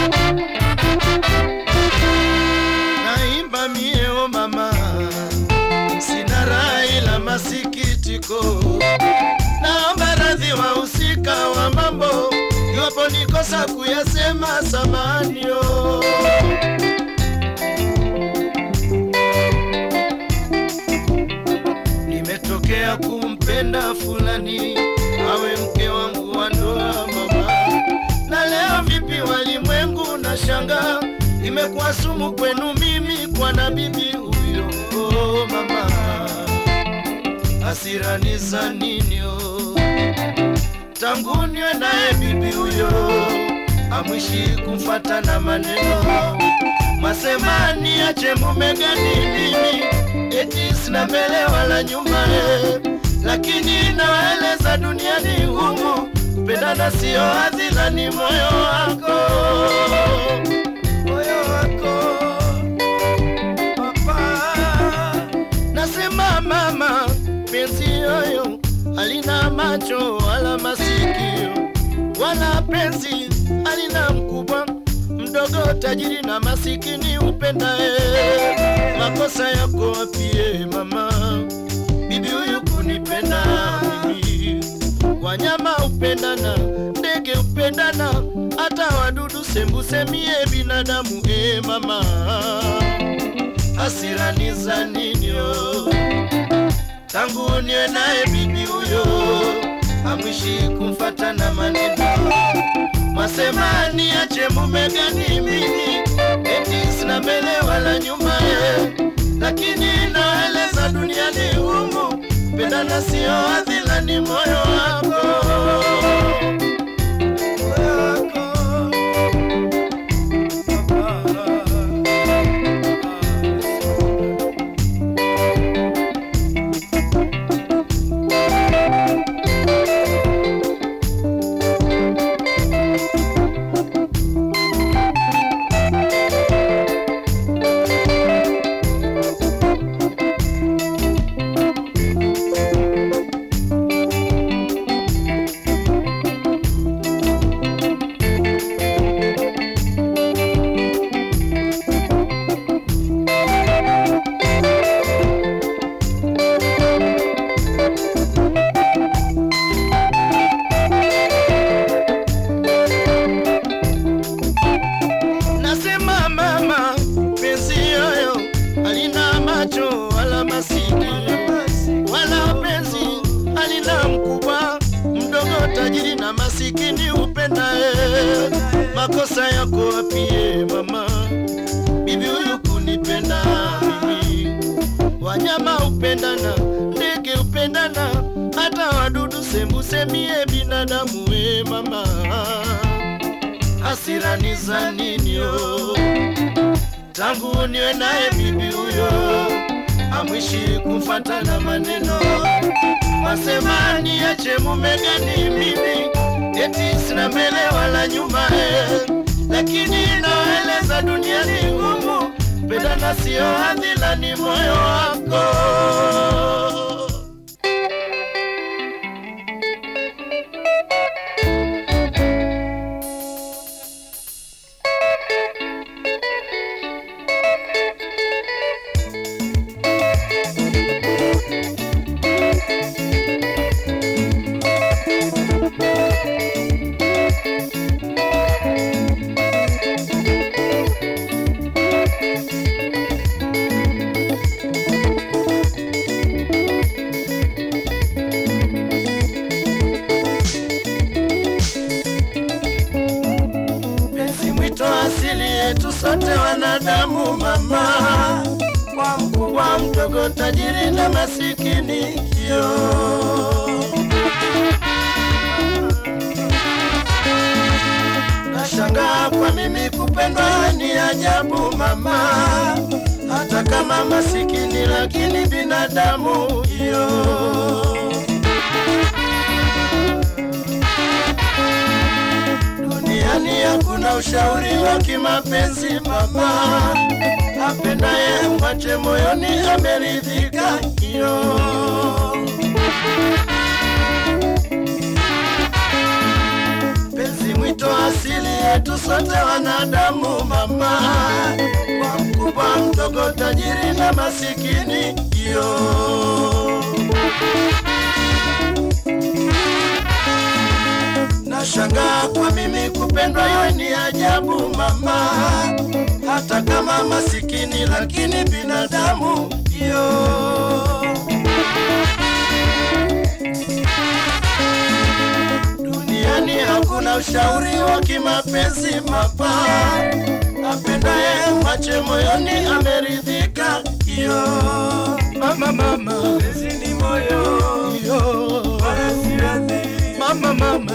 naimba mieo mama, sina rai la masikitiko, naomba radhi wahusika wa mambo, iwapo nikosa kuyasema samanio. Nimetokea kumpenda fulani awe mke wangu wa ndoa mama, na leo vipi walimwengu na shanga imekuwa sumu kwenu mimi kwa na bibi huyo oh, mama, hasirani za nini oh? tangu niwe naye bibi huyo amwishi kumfata na maneno masema niache mume gani mimi eti sina mbele wala nyuma eh. lakini nawaeleza duniani humu pendana sio hadhila ni moyo wako moyo wako papa nasema mama penzi yoyo halina macho wala masikio wala penzi halina mkubwa mdogo tajiri na masikini upendae makosa yako wapie mama bibi huyu kunipenda mimi wanyama upendana ndege upendana hata wadudu sembusemie binadamu e mama hasirani za ninyo tangu niwe naye bibi huyo amwishi kumfata na maneno masema niache mume gani mimi eti sina mbele wala nyuma ye lakini naeleza duniani humu pendana sio hadhila ni moyo wako Moyo wako. Nasema mama, penzi yoyo halina macho wala masikio wala penzi halina mkubwa mdogo, tajiri na masikini upendae. Makosa yako wapie mama, bibi huyu kunipenda mimi. Wanyama upendana, ndege upendana, hata wadudu sembusemie binadamu we mama hasirani za ninyo tangu niwe naye bibi huyo amwishi kumfata na maneno masema niache mume gani mimi eti sina mbele wala nyuma eh. lakini naeleza duniani ngumu pendana sio hadhila ni moyo wako penzi mwito asili yetu sote wanadamu mama kwa mkubwa mdogo tajiri na masikini kio nashangaa kwa mimi kupendwa ni ajabu mama hata kama masikini lakini binadamu hiyo duniani hakuna ushauri wa kimapenzi mama, apendaye mwache moyoni ameridhika hiyo. Penzi mwito asili wetu sote wanadamu mama, kwa mkubwa mdogo, tajiri na masikini yo Nashangaa kwa mimi kupendwa, yo ni ajabu mama, hata kama masikini lakini binadamu yo. Duniani hakuna ushauri wa kimapenzi mabaya, apendaye mwache moyoni ameridhika yo. Mama, mama, Penzi ni moyo yo. wala si radhi. Mama, mama,